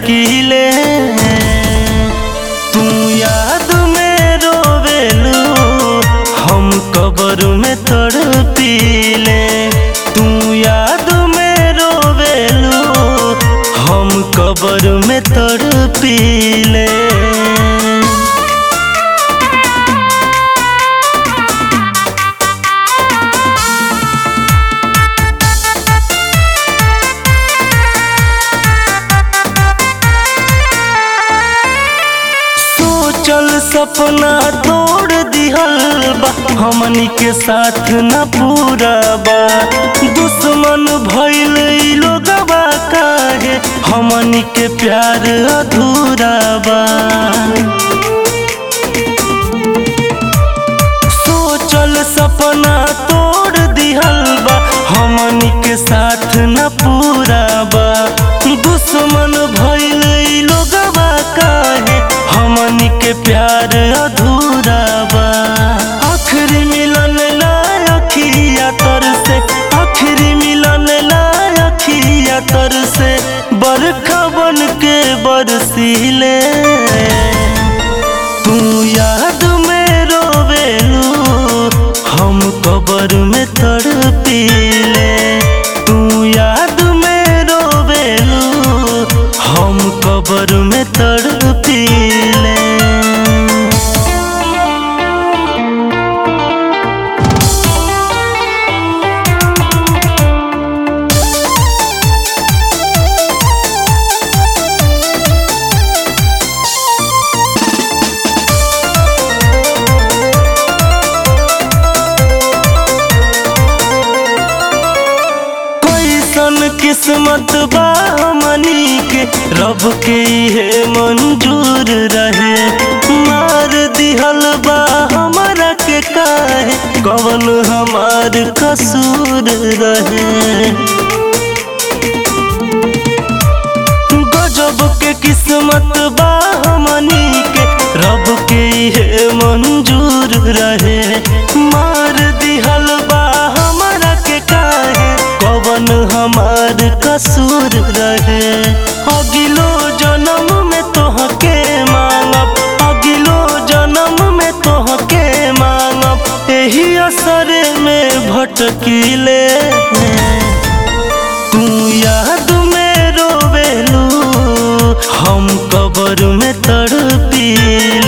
भटकीले तू याद में रोवेलू हम कबर में तड़पीले तू याद में रोवेलू हम कबर में तड़पीले सोचल सपना तोड़ दिहल बा हमनी के साथ न पूरा बा दुश्मन भइल ई लोगवा काहे हमनी के प्यार अधूरा बा सोचल सपना तोड़ दिहल बा हमनी के साथ न पूरा बा दुश्मन भइल ई लोगवा काहे हमनी के प्यार अधूरा बा आखिरी मिलन ला अखिया तर से आखिरी मिलन ला अखिया तर से बरखा बन के बरसीले तू याद में रोवेलू हम कबर में तड़पीले तू याद में रोवेलू हम कबर में तड़पीले कैसन किस्मत बा हमनी के रब के इहे मंजूर रहे मार दिहल बा हमरा के काहे कवन हमार कसूर रहे गजब के किस्मत बा हमनी के रब के इहे मंजूर रहे मार दिहल बा हमरा के काहे कवन हमार कसूर रहे अगिलो जन्म में तोहके मांगब अगिलो जन्म में तोहके मांगब एही असर में भटकीले तू याद में रोवेलू हम कबर में तड़पीले